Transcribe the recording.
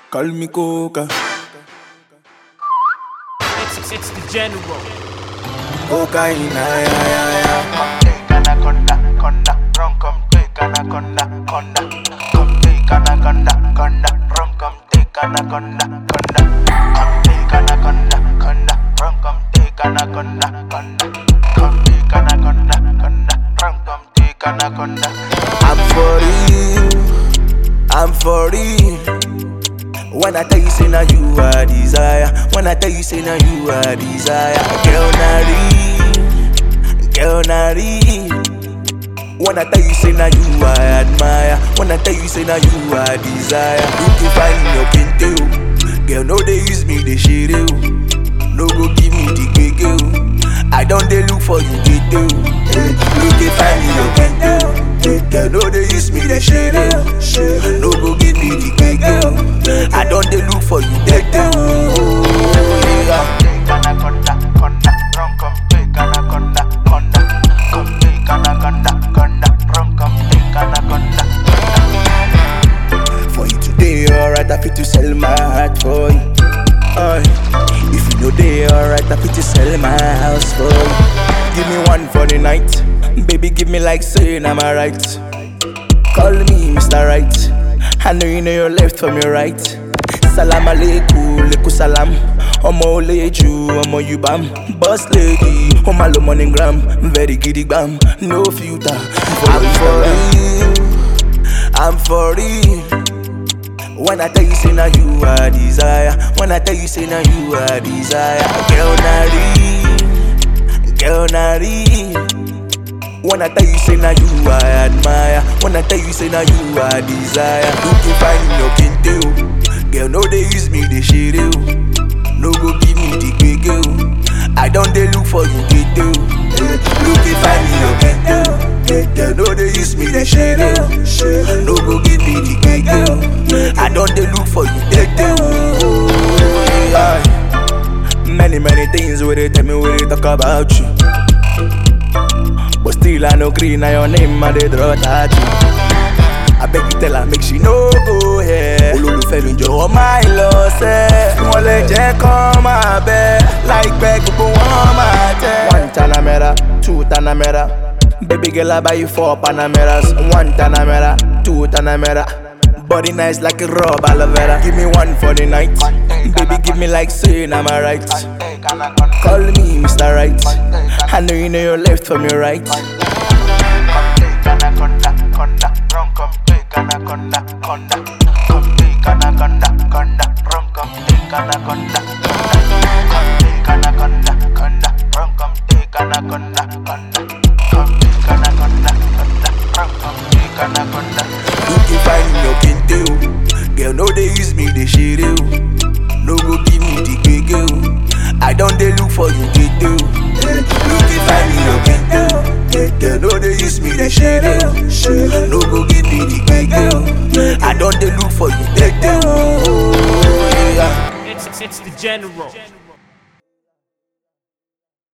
Call me Coca. It's, it's the general. Cocaine, ay, ay, ay, ay. Take anaconda, conda, rum come take anaconda, conda. Come take anaconda, conda, rum come take anaconda, conda. Come take anaconda, conda, rum come take anaconda, conda. Come take anaconda, conda, rum come take anaconda. I'm for real. I'm for real. When I tell you say now you are desire. When I tell you say now you are desire. Girl na real. Girl na real. When I tell you say now you are admire. When I tell you say now you are desire. You can find your kente o. Girl no they use me they share o. No go give me the gege o. I don't they look for you get o. You can find your kente o. Girl no they use me they share o. No go give me the gege o. I don't they look for you dead o. Yeah. Take anaconda, conda, rum come take anaconda, conda. Come take anaconda, conda, rum come take anaconda, conda. For you today, alright, I fit to sell my heart for you. Aye. If you know they alright, I fit to sell my house for you. Give me one for the night, baby. Give me like saying I'm alright. Call me Mr. Right. I know you know your left from your right. Salam aleikum, leku salam. Ọmọ oleju, ọmọ yubam. Boss lady, ọmọ lo morning gram. Very giddy bam, no filter. I'm for real, I'm for real. When I tell you say now you are desire. When I tell you say now you are desire. Girl na real, girl na real. When I tell you say now you are admire. When I tell you say now you are desire. You can find your kente o. Girl no they use me they share o. No go give me the gege o. I don't they look for you get o. You can find me your kente o. Girl no they use me they share o. No go give me the gege o. I don't they look for you dead o. Aye. Many many things where they tell me where they talk about you. But still I no green na your name and they draw tattoo. I beg you tell her make she no go here. Olólùfẹ́ mi jọ̀wọ́ máa ń lọ sẹ́. Bí wọ́n lè jẹ́ kán máa bẹ́. Láìpẹ́ gbogbo wọn máa tẹ́. One Tanamera, two Tanamera. Baby girl I buy you four Panameras. One Tanamera, two Tanamera. Body nice like a rub aloe vera. Give me one for the night. Baby give me like saying I'm alright. Take anaconda. Call me Mr. Right. I know you know your left from your right. Come take anaconda, conda, rum come take anaconda, conda. Come take anaconda, conda, rum come take anaconda, conda. Come take anaconda, conda, rum come take anaconda, conda. Come take anaconda, conda, rum come take anaconda. You can find your kente o. Girl, no they use me, they share o. No go give me the gege o. I don't they look for you get o. You can find me your kente o. Girl, no they use me, they share o. No go give me the gege o. I don't they look for you dead o. Yeah. It's, it's the general.